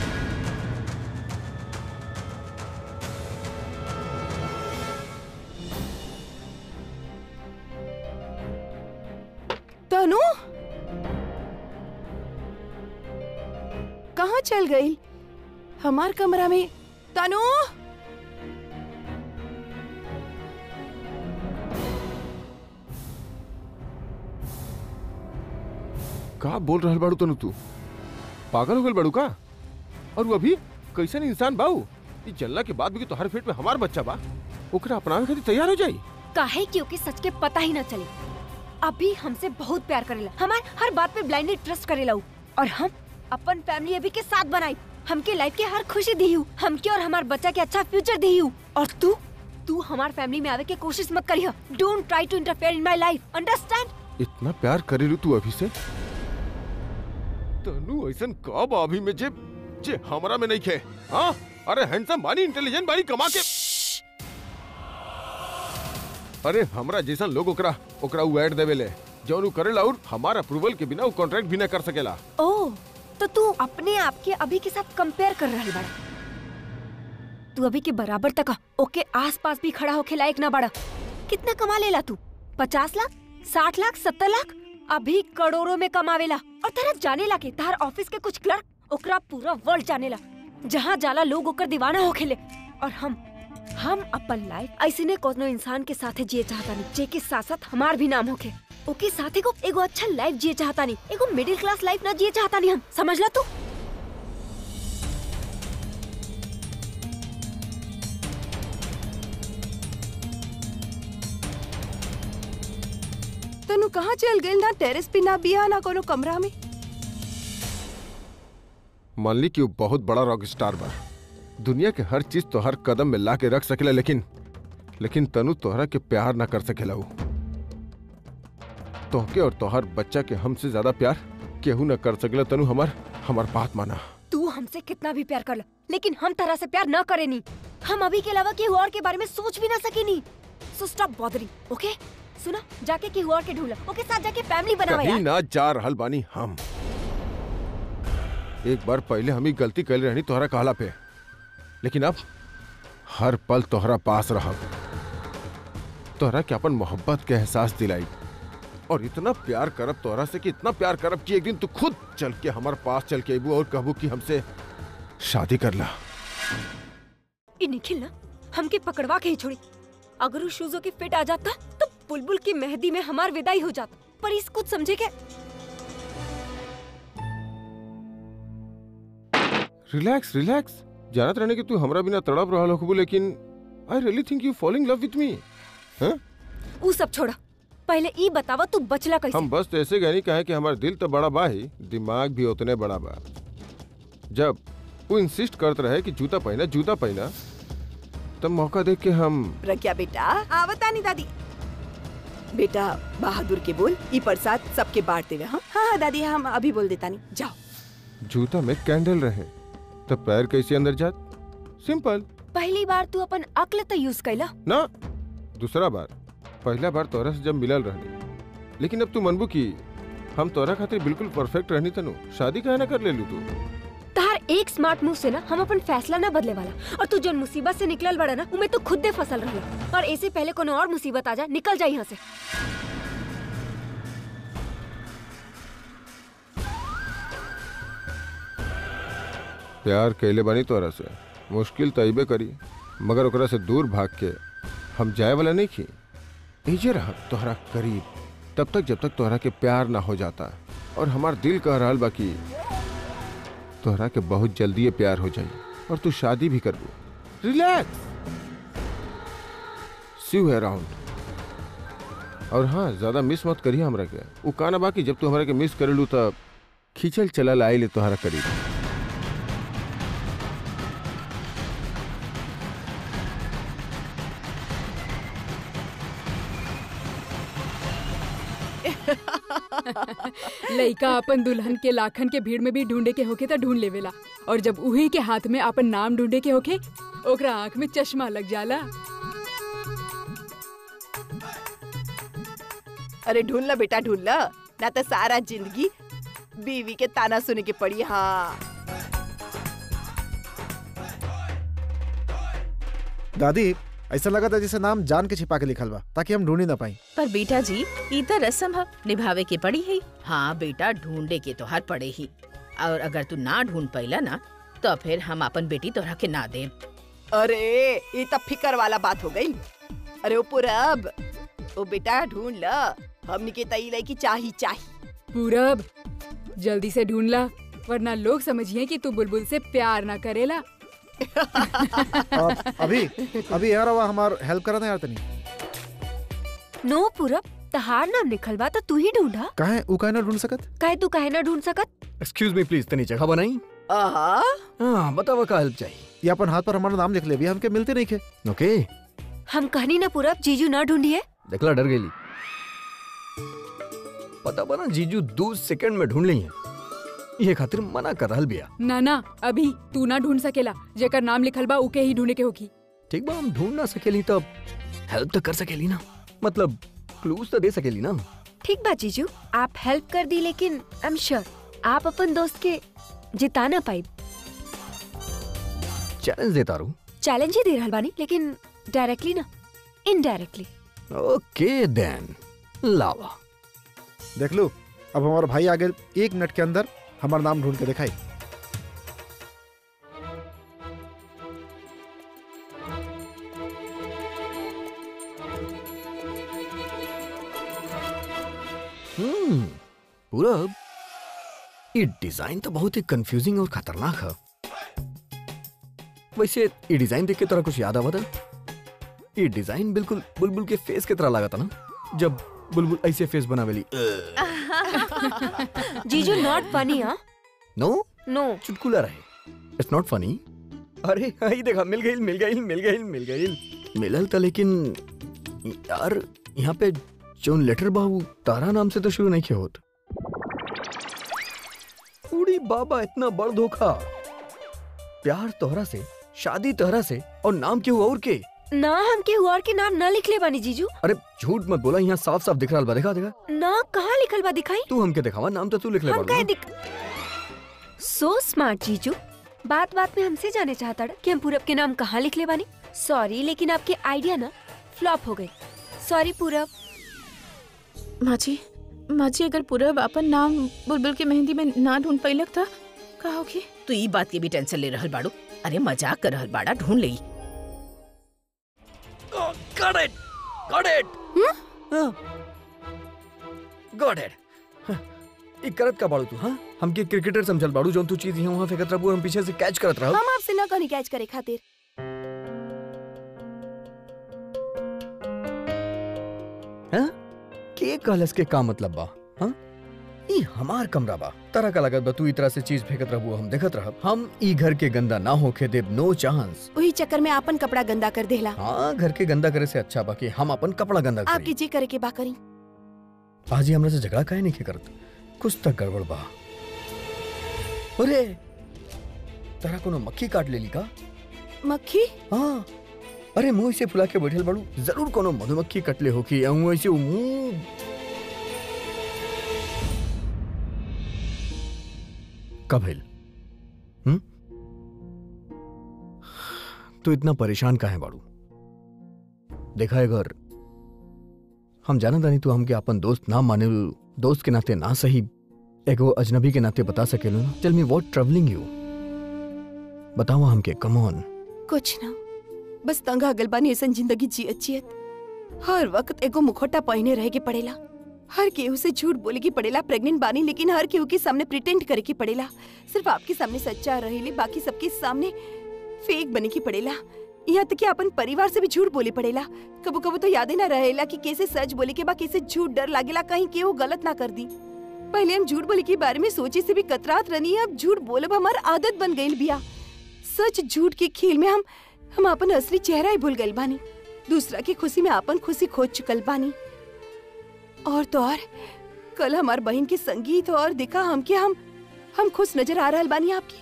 तनु कहाँ चल गई हमार कमरा में तनु का बोल रहल बाड़ू तनु तू पागल हो गल बाड़ू का और वो अभी कैसन इंसान बाऊ ई जल्ला के बाद भी कि तोहर पेट में हमार बच्चा बा ओकरा अपनावे खातिर तैयार हो जाई काहे क्योंकि सच के पता ही ना चले अभी हमसे बहुत प्यार करेला हमार हर बात पे ब्लाइंडली ट्रस्ट करेला उ। और हम अपन फैमिली अभी के साथ बनाई हमके लाइफ के हर खुशी दी हूँ हमके और हमार बच्चा के अच्छा फ्यूचर दी हूँ और तू तू हमार फैमिली में आवे के कोशिश मत करियो don't try to interfere in my life understand इतना प्यार करेलू तू अभी से तनु ऐसन का बा अभी में जे जे हमरा में नहीं खे हाँ अरे हैंडसम बानी इंटेलिजेंट बानी कमा के अरे हमरा जैसन लोग ओकरा ओकरा उ ऐड देवेले जौन उ करेला और हमारा अप्रूवल के बिना उ कॉन्ट्रैक्ट भी ना कर सकेला ओह तो तू अपने आप के अभी के साथ कंपेयर कर रहा बड़ा तू अभी के बराबर तक ओके आसपास भी खड़ा होके लायक ना बड़ा कितना कमा लेला तू पचास लाख साठ लाख सत्तर लाख अभी करोड़ों में कमावेला और तेरा जाने ला के तार ऑफिस के कुछ क्लर्क ओकरा पूरा वर्ल्ड जाने ला जहाँ जाला लोग ओकर दीवाना होखेले और हम हम अपन लाइफ ऐसे ने कोनो इंसान के साथे जिए चाहता नहीं जे के साथ साथ हमार भी नाम होके ओके साथे को एगो अच्छा लाइफ जिए चाहता नहीं एगो मिडिल क्लास लाइफ ना जिए चाहता नहीं हम समझ ला तू तनु कहाँ चल गई ना टेरेस पे ना बिया ना कोनो कमरा में मान ली कि वो बहुत बड़ा रॉक स्टार बा दुनिया के हर चीज तो हर कदम में ला के रख सकेला लेकिन लेकिन तनु तोहरा के प्यार ना कर सकेला वो तोहके और तोहर बच्चा के हमसे ज्यादा प्यार केहू ना कर सकेला तनु हमार हमार बात माना तू हमसे कितना भी प्यार कर लो लेकिन हम तरह से प्यार न करे नी हम अभी के अलावा केहू और के बारे में सोच भी ना सके नी सो स्टॉप बॉदरिंग ओके सुना जाके केहू और के ढूंढ लो ओके साथ जाके फैमिली बनावा कहीं यार ना जा रहल बानी हम एक बार पहले हम ही गलती कर रहनी तोहरा कहला पे लेकिन अब हर पल तोहरा पास रह तोहरा के अपन मोहब्बत के एहसास दिलाई और इतना प्यार करब तोहरा से कि इतना प्यार करब कि एक दिन तू खुद चल के हमारे पास चल के अबू और कहबू कि हमसे शादी कर ला ये निखिल ना हमके पकड़वा के ही छोड़ी अगर उस शूजों की फिट आ जाता तो बुलबुल की मेहंदी में हमार विदाई हो जाता पर इस कुछ समझे क्या रिलैक्स रिलैक्स जानत रहने कि तू हमरा बिना तड़प रहा होखबू लेकिन I really think you following love with me हैं वो सब छोड़ा पहले ई बतावा तू बचला कैसे हम बस तो ऐसे गए नहीं कहे कि हमारा दिल तो बड़ा बा ही दिमाग भी उतने बड़ा बा जब वो इंसिस्ट करते रहे कि जूता पहना जूता पहना तब मौका देख के हम प्रज्ञा बेटा आवता नहीं दादी बेटा बहादुर के बोल ई प्रसाद सबके बांट देवे हाँ हाँ हाँ, दादी हम अभी बोल देता नहीं जाओ जूता में कैंडल रहे तब पैर कैसे अंदर जात सिंपल पहली बार तू अपन अक्ल तो यूज कैला ना दूसरा बार पहला बार तोरा से जब मिलल रहनी लेकिन अब तू मनबू की हम तोरा खातिर बिल्कुल परफेक्ट रहनी तनु शादी काहे ना कर ले लू तू तार एक स्मार्ट मूव से ना हम अपन फैसला ना बदले वाला और तू जो मुसीबत से निकलल बड़ा ना उमे तो खुद दे फसल रहला और ऐसे पहले कोनो और मुसीबत आ जाए निकल जाए यहाँ से प्यार कैले बानी तोरा से मुश्किल तो अबे करी मगर ओकरा से दूर भाग के हम जाए वाला नहीं खी एजे रह तोहरा करीब तब तक जब तक तोहरा के प्यार ना हो जाता और हमार दिल कह रहा बाकी तोहरा के बहुत जल्दी ये प्यार हो जाई और तू शादी भी करबू रिलैक्स सी यू अराउंड और हाँ ज्यादा मिस मत करिए हमरा के वो काना बाकी जब तू हमरा के मिस करेलू तब खींचल चलल आई ले तोहरा करीब लइका अपन दुल्हन के लाखन के भीड़ में भी ढूंढे के होके तो ढूंढ लेवेला और जब उही के हाथ में अपन नाम ढूंढे के होके ओकरा आंख में चश्मा लग जाला अरे ढूंढ ला बेटा ढूंढ ला ना तो सारा जिंदगी बीवी के ताना सुने के पड़ी हाँ दादी ऐसा लगा था जैसे नाम जान के छिपा के लिखल बा ताकि हम ढूंढ ही ना पाई पर बेटा जी ई त रस्म ह निभावे के पड़ी है हाँ बेटा ढूंढे के तोहर पड़े ही और अगर तू ना ढूंढ पैला ना तो फिर हम अपन बेटी तोहरा के ना दे अरे ये तो फिकर वाला बात हो गई अरे ओ पूरब ओ बेटा ढूंढ ला हमनी के तई लड़की चाही चाही पूरब जल्दी से ढूंढ ला वरना लोग समझिए कि तू बुलबुल से प्यार ना करेला अब अभी अभी यार आवा हमार हेल्प करा ना यार तनी नो पूरब तहार नाम निकल बा तो तू ही ढूंढा काहे उ काहे ना ढूंढ सकत काहे तू काहे ना ढूंढ सकत एक्सक्यूज मी प्लीज तनी जगह बनाई आहा हाँ बतावा का हेल्प चाहिए ये अपन हाथ पर हमारा नाम लिख ले भी हमके मिलते नहीं खे ओके हम कहनी ना पूरब जीजू ना ढूंढिए देखला डर गई पता बना जीजू दो सेकंड में ढूंढ ली है ये खातिर मना कर रहल बिया ना ना अभी तू ना ढूंढ सकेला जेकर नाम लिखल बा उके ही ढूंढे के होगी ठीक बा हम ढूंढ ना सकेली तो हेल्प तो कर सकेली ना मतलब क्लूज तो दे सकेली ना ठीक बा जीजू आप हेल्प कर दी लेकिन आई एम श्योर आप अपन दोस्त के जिता ना पाई चैलेंज देता रहूं चैलेंज ही दे रहल बानी लेकिन डायरेक्टली ना इनडायरेक्टली ओके देन लावा देख लो अब हमारा भाई आगे एक मिनट के अंदर हमारा नाम ढूंढ के दिखाई हम्म पूरब ये डिजाइन तो बहुत ही कंफ्यूजिंग और खतरनाक है वैसे ये डिजाइन देख के तोरा कुछ याद आवा था ये डिजाइन बिल्कुल बुलबुल के फेस की तरह लगा था ना जब बुलबुल ऐसे फेस बनावेली जीजू नॉट फनी हाँ नो नो चुटकुला रहे इट्स नॉट फनी अरे आई देखा मिल गई मिल गई मिल गई मिल गई मिलल था लेकिन यार यहाँ पे जोन लेटर बाबू तारा नाम से तो शुरू नहीं किया होत उड़ी बाबा इतना बड़ धोखा प्यार तोहरा से शादी तोहरा से और नाम क्यों और के ना हम के हुआ के नाम ना लिखले बानी जीजू अरे झूठ मत बोला यहाँ साफ साफ दिख रहा बा देखा देखा ना कहाँ लिखल बा दिखाई तू हमके दिखावा नाम तो तू लिख ले हम बाड़ू कहे ना। दिख सो स्मार्ट जीजू बात बात में हमसे जाने चाहता था कि हम पूरब के नाम कहाँ लिखले बानी सॉरी लेकिन आपके आइडिया ना फ्लॉप हो गए सॉरी पूरब माँ जी माँ जी अगर पूरब अपन नाम बुलबुल के मेहंदी में ना ढूंढ पैलक था का होगी तू ई बात के भी टेंशन ले रहल बाड़ू अरे मजाक कर रहल बाड़ा ढूंढ ले Got it! Got it! Got it! हाँ, ई करत का बाड़ू तू हाँ हमके क्रिकेटर समझल बाड़ू जोन तू चीज यहाँ वहाँ फेंकत रहबू हम पीछे से कैच करत रहब हम आपसे ना कहनी कैच करे खातिर हाँ? के कहलस के का मतलब बा हाँ ई हमार कमरा बा तरह का लगत बा तू ई तरह से चीज फेंकत रहबू हम देखत रहब हम ई घर के गंदा ना होके देब नो चांस वही चक्कर में आपन कपड़ा गंदा कर देला हाँ घर के गंदा करे से अच्छा बा कि हम अपन कपड़ा गंदा आपके करी जे करे के बा करी आज ही हमरा से झगड़ा काहे नहीं के करत कुछ तक गड़बड़ बा अरे तरा कोनो मक्खी काट लेली का मक्खी हाँ अरे मुंह से फुला के बैठल बाड़ू जरूर कोनो मधुमक्खी कटले होकी या मुंह ऐसे मुंह कब हिल हम्म तू इतना परेशान काहे बाड़ू देखा है घर हम जाना तानी तू हमके अपन दोस्त ना माने दोस्त के नाते ना सही एगो अजनबी के नाते बता सकेलो ना tell me what troubling you बताओ हमके कम ऑन कुछ ना बस तंग अगल बानी ऐसन जिंदगी जियत जियत हर वक्त एगो मुखोटा पहने रहे के पड़ेला हर केहू से झूठ बोले की पड़ेला प्रेग्नेंट बानी लेकिन हर केहू के सामने प्रिटेंड करे की पड़ेला सिर्फ आपके सामने सच्चा रहेले बाकी सबके सामने फेक बने की पड़ेला यहाँ तक कि अपन परिवार से भी झूठ बोले पड़ेला कबो कबो तो यादें ना रहेला कि कैसे सच बोले के बा कैसे झूठ डर लागेला कहीं केहू गलत ना कर दी पहले हम झूठ बोले के बारे में सोचे से भी कतरात रनी अब झूठ बोलब हमार आदत बन गई बिया सच झूठ के खेल में हम हम अपन असली चेहरा ही भूल गए बानी दूसरा की खुशी में अपन खुशी खोज चुकल बानी और तो और कल हमार बहन के संगीत और देखा हम के हम हम खुश नजर आ रहल बानी आपकी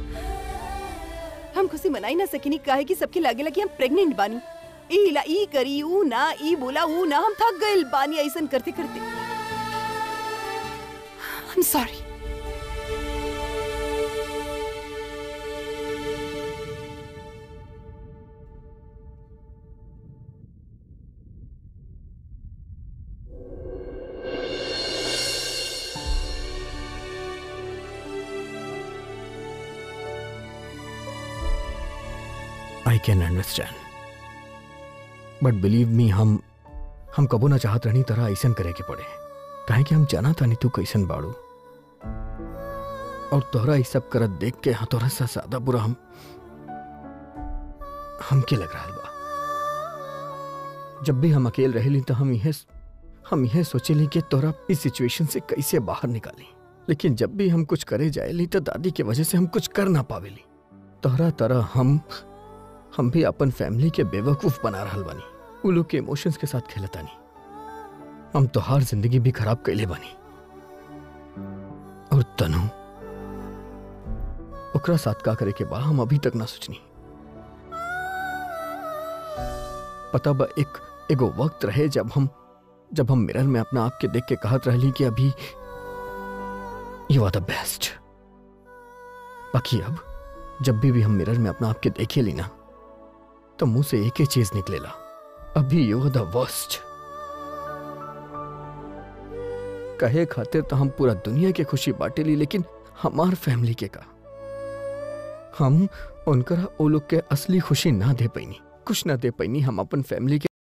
हम खुशी मनाई ना सकिनी काहे कि सबके लागेला कि हम प्रेग्नेंट बानी ई ला ई करी ऊ ना ई बोला ऊ ना हम थक गइल बानी ऐसन करते करते I am sorry I can understand but believe me हम हम कबो ना चाहत रहनी तरह ऐसन करे के पड़े काहे कि हम जाना तानी तू कैसन बाड़ू और तोहरा ई सब करत देख के हाँ तोहरा से ज्यादा बुरा हम हमके लग रहा बा जब भी हम अकेले रहेली तो हम यह हम यह सोचेली कि तोहरा इस सिचुएशन से कैसे बाहर निकाली लेकिन जब भी हम कुछ करे जाएली तो दादी की वजह से हम कुछ कर ना पावेली तोहरा तरह हम हम भी अपन फैमिली के बेवकूफ बना रहल बानी वो लोग के इमोशंस के साथ खेलता नहीं हम तो हर जिंदगी भी खराब कैले बानी और तनु ओकरा साथ का करे के बा हम अभी तक ना सोचनी पता बा एक एगो वक्त रहे जब हम जब हम मिरर में अपना आप के देख के कहत रहली कि अभी यू आर द बेस्ट बाकी अब जब भी भी हम मिरर में अपना आप के देखे ली ना तो मुंह से एक ही चीज निकलेला अभी यू आर द वर्स्ट कहे खातिर तो हम पूरा दुनिया के खुशी बांटे ली लेकिन हमार फैमिली के का हम उनकरा ओ लोग के असली खुशी ना दे पैनी कुछ ना दे पैनी हम अपन फैमिली के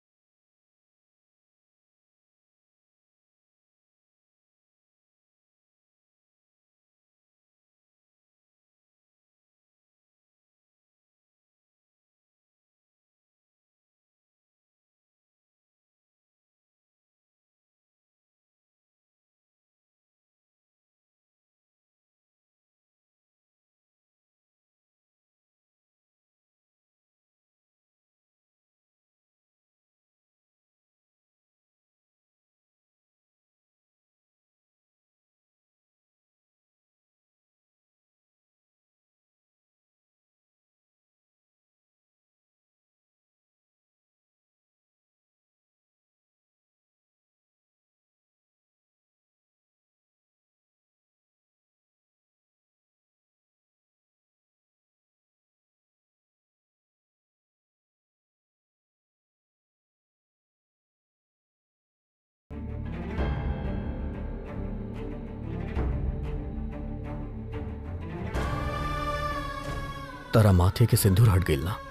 तारा माथे के सिंदूर हट गई ना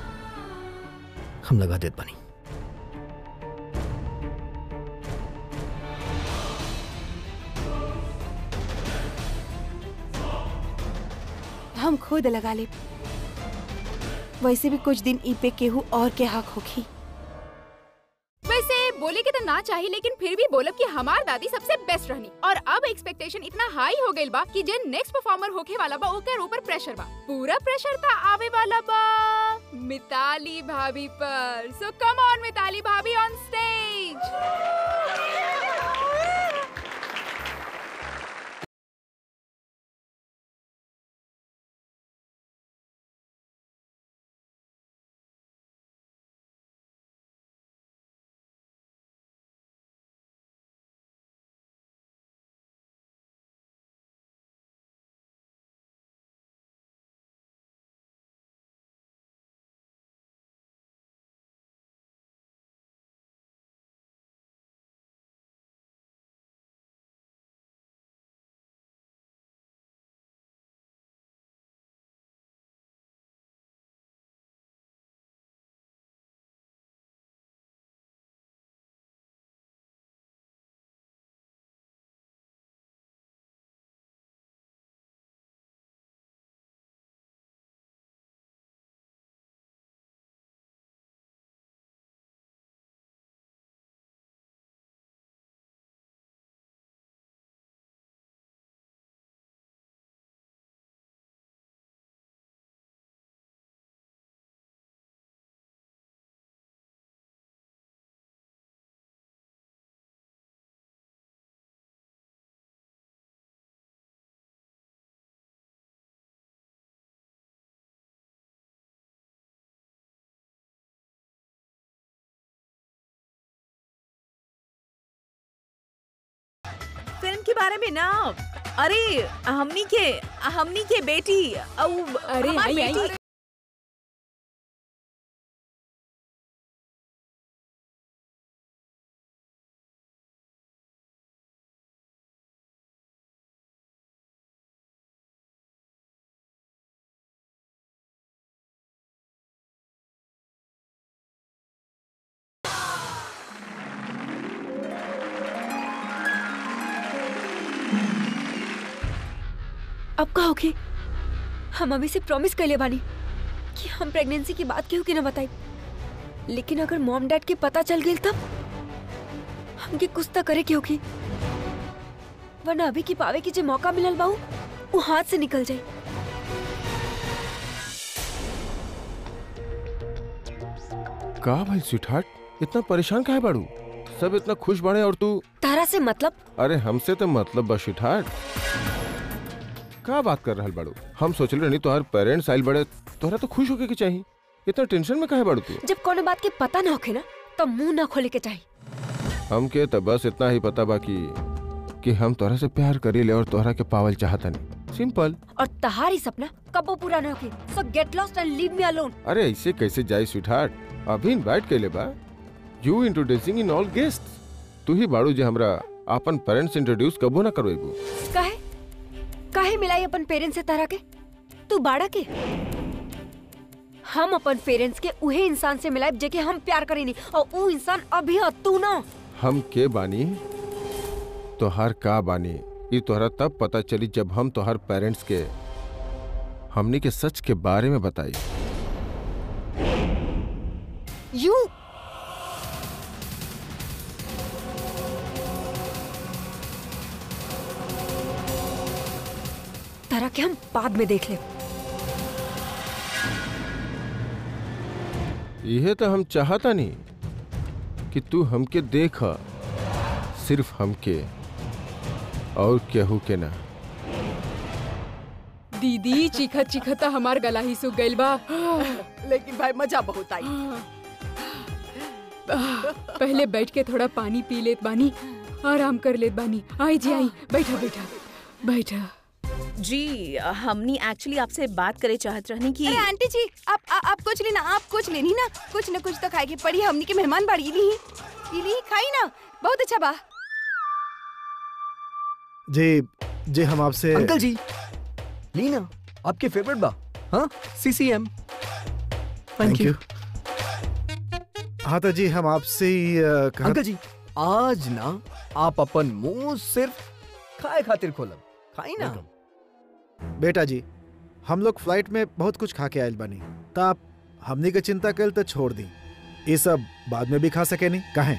हम लगा देत बनी हम खुद लगा ले वैसे भी कुछ दिन ई पे केहू और के हक होखी वैसे बोले के तो ना चाहिए लेकिन फिर भी बोलब कि हमार दादी सबसे बेस्ट रहनी और अब एक्सपेक्टेशन इतना हाई हो गइल बा कि जे नेक्स्ट परफॉर्मर होके वाला बा ओकर ऊपर प्रेशर बा पूरा प्रेशर था आवे वाला बा मिताली भाभी पर सो कम ऑन मिताली भाभी ऑन स्टेज फिल्म के बारे में ना अरे हमनी के हमनी के बेटी औ अरे, हमार आई, आई। बेटी अब का होगी हम अभी से प्रॉमिस कर ले बानी कि हम प्रेगनेंसी की बात केहू के ना बताई लेकिन अगर मॉम डैड के पता चल गई तब हमके कुछ तो करे के होगी वरना अभी की पावे की जो मौका मिलल बाऊ वो हाथ से निकल जाए का भाई स्वीटहार्ट इतना परेशान काहे बाड़ू सब इतना खुश बाड़े और तू तारा से मतलब अरे हमसे तो मतलब बस स्वीटहार्ट का बात कर रहल बाड़ू हम सोचले रहनी तोहार पेरेंट्स आइल बड़े तोहरा तो खुश होके के चाहिए इतना टेंशन में काहे बाड़ू तू जब कोनो बात के पता ना होखे ना तो मुंह ना खोले के चाहिए हमके तो बस इतना ही पता बा कि कि हम तोहरा से प्यार करीले और तोहरा के पावल चाहतनी सिंपल और तहारी सपना कबो पूरा ना होके so get lost and leave me alone अरे ऐसे कैसे जाए स्वीटहार्ट अभी इनवाइट कैले बा you introducing in all guest तू ही बाड़ू जे हमरा अपन पेरेंट्स इंट्रोड्यूस कबो ना करवेबू काहे काहे मिलाई अपन पेरेंट्स से तारा के तू बाड़ा के हम अपन पेरेंट्स के उहे इंसान से मिलाए जेके हम प्यार करेनी और ऊ इंसान अभी ह तू ना हम के बानी तोहार का बानी ये तोहरा तब पता चली जब हम तोहार पेरेंट्स के हमनी के सच के बारे में बताई यू तारा के हम बाद में देख ले यह तो हम चाहता नहीं कि तू हमके देख सिर्फ हमके और केहू के ना दीदी चिखत चिखत हमार गला ही सूख गइल बा लेकिन भाई मजा बहुत आई पहले बैठ के थोड़ा पानी पी लेत बानी आराम कर लेत बानी आई जी आई बैठा बैठा बैठा जी हमनी एक्चुअली आपसे बात करे चाहत रहनी कि अरे आंटी जी आप आ, आप कुछ लेना आप कुछ लेनी ना कुछ न कुछ तो खाए के पड़ी हमनी के मेहमान बाड़ी ली ली खाई ना बहुत अच्छा बा जी जी हम आपसे अंकल जी लीना आपके फेवरेट बा हाँ सीसीएम थैंक यू हाँ तो जी हम आपसे ही अ, कहा अंकल जी आज ना आप अपन मुंह सिर्फ खाए खातिर खोलब खाई ना बेटा जी हम लोग फ्लाइट में बहुत कुछ खा के आयल बनी तो आप हमनी के चिंता कल तो छोड़ दी ये सब बाद में भी खा सके नहीं कहें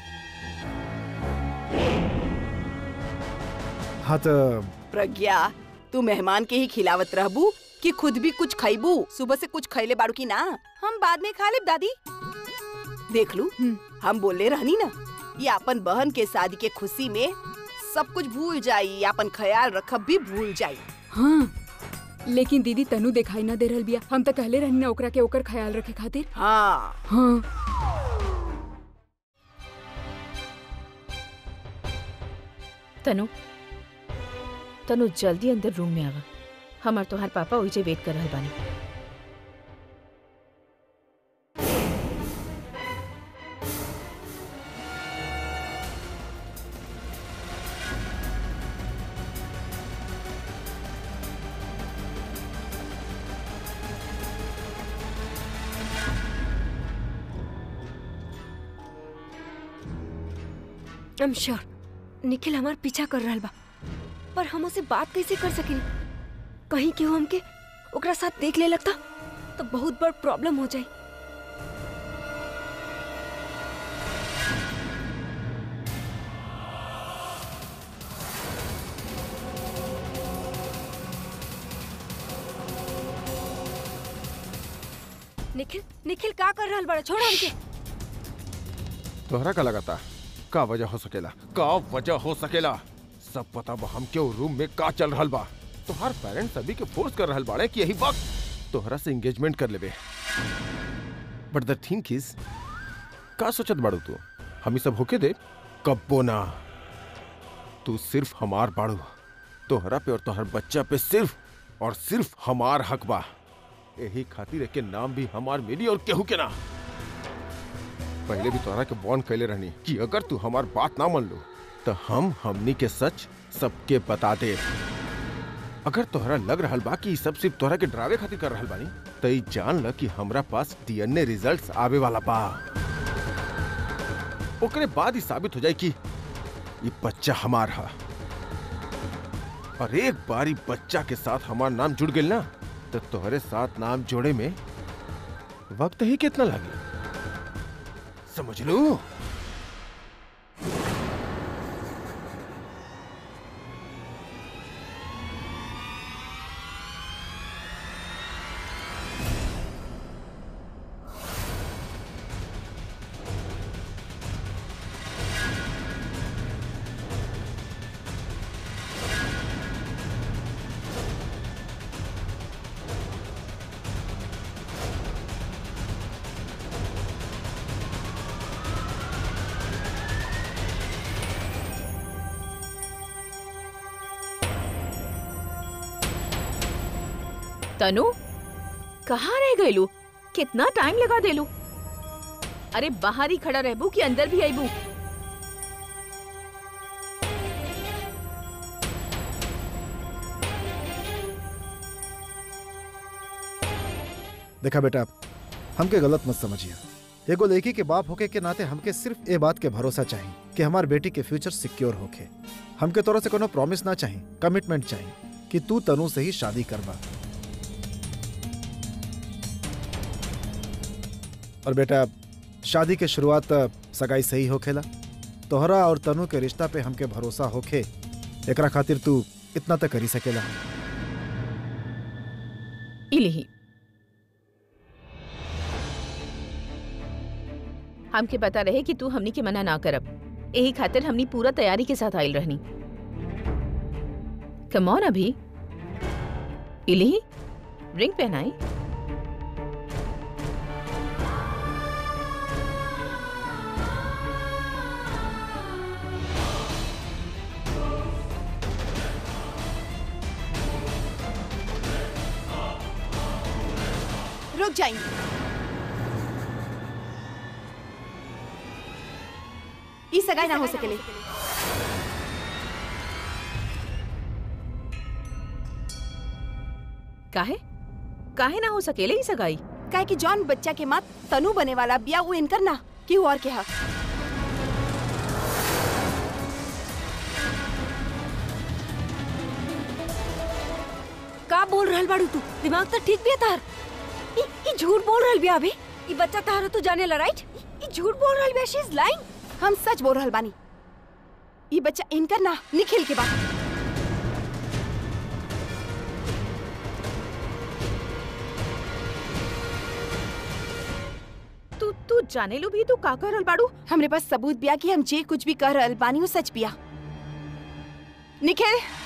हाँ तो प्रज्ञा तू मेहमान के ही खिलावत रहबू कि खुद भी कुछ खैबू सुबह से कुछ खैले बाड़ू की ना हम बाद में खा लेब दादी देख लू हम बोले रहनी ना ये अपन बहन के शादी के खुशी में सब कुछ भूल जाई अपन ख्याल रखब भी भूल जाई हाँ लेकिन दीदी तनु दिखाई ना दे रहल बिया हम तो कहले रहनी ना ओकरा के ओकर ख्याल रखे खातिर हाँ हाँ तनु तनु जल्दी अंदर रूम में आवा हमार तोहार पापा ओइजे वेट कर रहल बानी आई एम श्योर निखिल हमार पीछा कर रहल बा पर हम उसे बात कैसे कर सकेनी कहीं केहू हमके ओकरा साथ देख ले लगता तो बहुत बड़ प्रॉब्लम हो जाए निखिल निखिल का कर रहल बड़ा छोड़ हमके तोहरा का लगाता का वजह हो सकेला का वजह हो सकेला सब पता बा हम क्यों रूम में का चल रहल बा तोहार पेरेंट्स अभी के फोर्स कर रहल बाड़े कि यही वक्त तोहरा से एंगेजमेंट कर लेबे बट द थिंक इज का सोचत बाड़ू तू हम ई सब होके दे कब्बो ना तू सिर्फ हमार बाड़ू तोहरा पे और तोहर बच्चा पे सिर्फ और सिर्फ हमार हक बा यही खातिर के नाम भी हमार मिली और केहू के ना पहले भी तोहरा के बॉन्ड कैले रहनी कि अगर तू हमार बात ना मान लो तो हम हमनी के सच सबके बता दे अगर तोहरा लग रहल बा कि ई सब सिर्फ तोहरा के डरावे खातिर कर रहल बानी तो ई जान ल कि हमरा पास डीएनए रिजल्ट्स आवे वाला बा ओकरे बाद ही साबित हो जाए कि ये बच्चा हमार हा और एक बार ई बच्चा के साथ हमार नाम जुड़ गइल ना तो तोहरे साथ नाम जोड़े में वक्त ही कितना लगे समझ लो तनु कहाँ रह गईलू कितना टाइम लगा देलू अरे बाहर ही खड़ा रहबू कि अंदर भी आईबू देखा बेटा हमके गलत मत समझिए एगो लड़की के बाप होके के नाते हमके सिर्फ ए बात के भरोसा चाहिए कि हमार बेटी के फ्यूचर सिक्योर होके हमके तोरा से कोनो प्रॉमिस ना चाहिए कमिटमेंट चाहिए कि तू तनु से ही शादी करबा और बेटा शादी के शुरुआत त सगाई से ही होखेला तोहरा और तनु के रिश्ता पे हमके भरोसा होखे एकरा खातिर तू इतना तक करी सकेला इलिही हमके पता रहे कि तू हमनी के मना ना करब यही खातिर हमनी पूरा तैयारी के साथ आइल रहनी कमौन अभी इलिही रिंग पहनाई रुक जाएंगे ई सगाई ना हो सकेले काहे काहे ना हो सकेले ई सगाई काहे कि जॉन बच्चा के माँ तनु बने वाला बिया वो इनकर ना कि और के हा का बोल रहल बाड़ू तू दिमाग तो ठीक बिया तार ई ई झूठ बोल रहल बिया अभी ई बच्चा तार तू जाने ला राइट ई झूठ बोल रहल बिया शी इज लाइंग हम सच बोल रहल बानी ई बच्चा इनकर ना निखिल के बा तू तू जाने लो भी तू का कर रहल बाड़ू हमरे पास सबूत बिया कि हम जे कुछ भी कह रहल बानी वो सच बिया निखिल